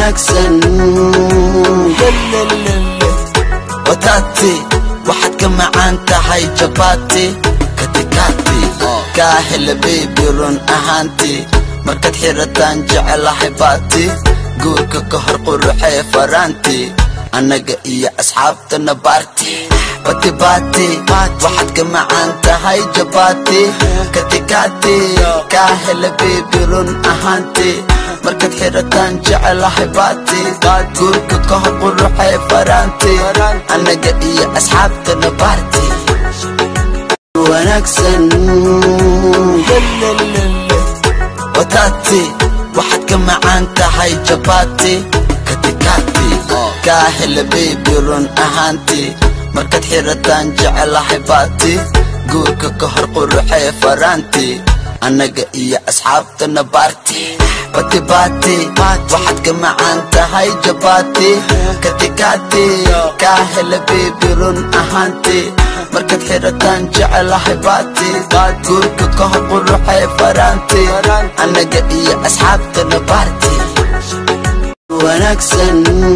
wanaagsan wataati waxaad ka macaan tahay jabaati katikaati kaa hela bebi run ahaanti markaad xirataan jecelahay baati guurka ka hor quruxee faraanti annaga iyo asxaabtana baarti bati baati waxaad ka macaan tahay jabaati katikaati kaa hela bebi run ahaanti markaad xirataan jecelahay baati guurka ka hor quruxee faraanti annaga iyo asxaabtana baarti wanaagsan wataati waxaad ka macaan tahay jabaati katikaati kaa hela bebi run ahaanti markaad xirataan jecelahay baati guurka ka hor quruxee faraanti annaga iyo asxaabtana baarti bati baati waxaad ka macaan tahay jabaati katikaati kaa hela bebi run ahaanti markaad xirataan jecelahay baati guurka ka hor quruxee faraanti annaga iyo asxaabtana baarti wanaagsan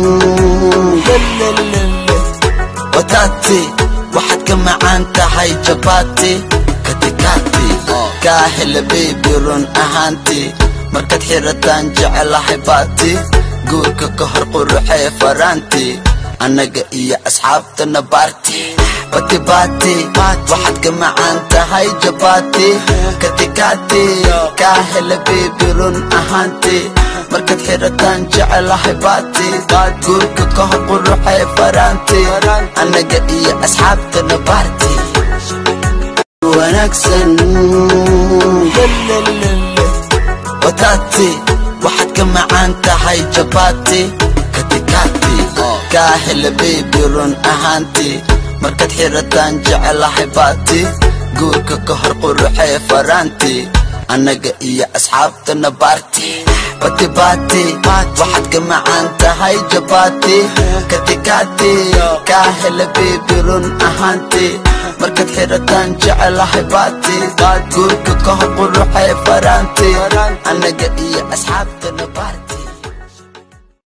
wataati waxaad ka macaan tahay jabaati katikaati kaa hela bebi run ahaanti markaad xirataan jecelahay baati guurka ka hor quruxee faraanti annaga iyo asxaabtana baarti bati baati waxaad ka macaan tahay jabaati katikaati kaa hela bebi run ahaanti markaad xirataan jecelahay baati guurka ka hor quruxee faraanti annaga iyo asxaabtana baarti wanaagsan wataati waxaad ka macaan tahay jabaati katikaati kaa hela bebi run ahaanti markaad xirataan jecelahay baati guurka ka hor quruxee faraanti annaga iyo asxaabtana baarti bati baati waxaad ka macaan tahay jabaati katikaati kaa hela bebi run ahaanti markaad xirataan jecelahay baati guurka ka hor quruxee faraanti annaga iyo asxaabtana baarti